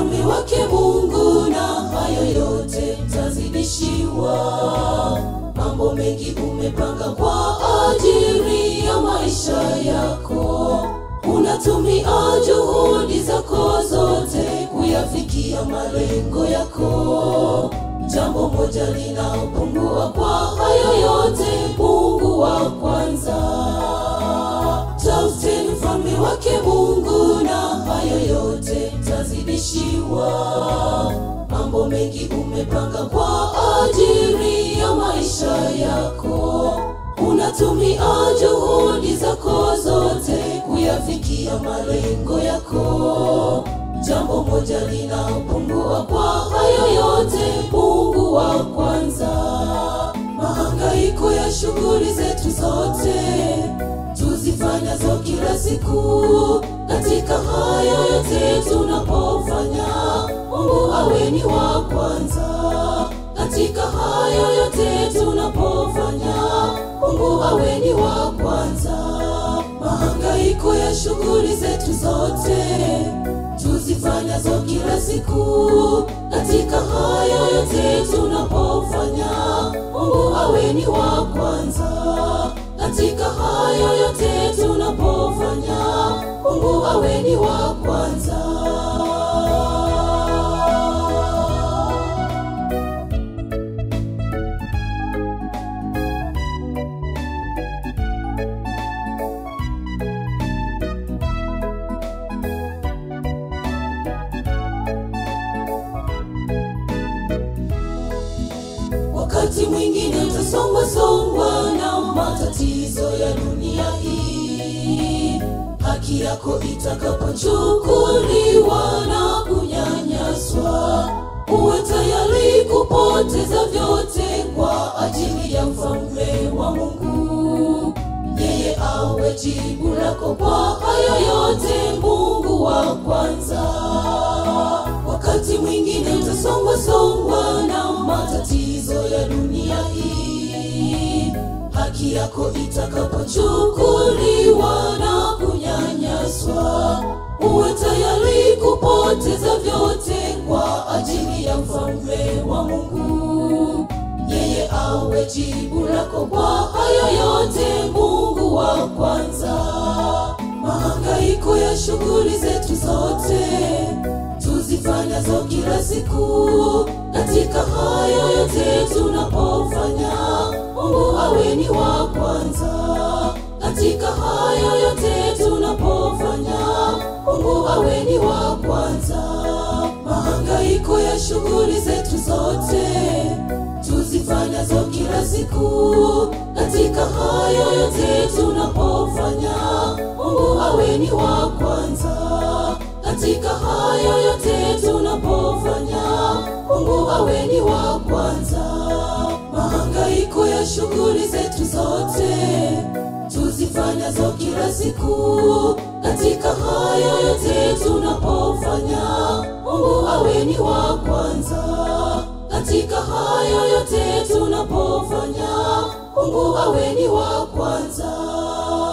ufalme wake Mungu, na hayo yote mtazidishiwa. Mambo mengi umepanga kwa ajili ya maisha yako, unatumia juhudi zako zote kuyafikia malengo yako. Jambo moja linaopungua kwa hayo yote, Mungu wa kwanza. Tafuteni ufalme wake Mungu, na hayo yote mtazidishiwa. Mambo mengi umepanga kwa ajili ya maisha yako, unatumia juhudi zako zote kuyafikia malengo yako. Jambo moja linaopungua kwa hayo yote, Mungu wa kwanza. Mahangaiko ya shughuli zetu zote tuzifanyazo kila siku, katika hayo yote tunapofanya, Mungu awe ni wa kwanza. Katika hayo yote tunapofanya, Mungu awe ni wa kwanza. Mahangaiko ya shughuli zetu zote tuzifanyazo kila siku, katika hayo yote tunapofanya, Mungu awe ni wa kwanza. Katika hayo yote tunapofanya, Mungu awe ni wa kwanza. Wakati mwingine utasongwasongwa na matatizo ya dunia hii, haki yako itakapochukuliwa na kunyanyaswa, uwe tayari kupoteza vyote kwa ajili ya ufalme wa Mungu. Yeye awe jibu lako kwa hayo yote, Mungu wa kwanza. Wakati mwingine utasongwasongwa na matatizo ya dunia hii, haki yako itakapochukuliwa na kunyanyaswa, uwe tayari kupoteza vyote kwa ajili ya ufalme wa Mungu. Yeye awe jibu lako kwa hayo yote, Mungu wa kwanza. Mahangaiko ya shughuli zetu zote tuzifanyazo kila siku, katika hayo yote tunapofanya, Mungu awe ni wa kwanza. Katika hayo yote tunapofanya, Mungu awe ni wa kwanza. Mahangaiko ya shughuli zetu zote tuzifanyazo kila siku, katika hayo yote tunapofanya, Mungu awe ni wa kwanza. Katika hayo yote tunapofanya, Mungu awe ni wa kwanza. Mahangaiko ya shughuli zetu zote tuzifanyazo kila siku, katika hayo yote tunapofanya, Mungu awe ni wa kwanza. Katika hayo yote tunapofanya, Mungu awe ni wa kwanza.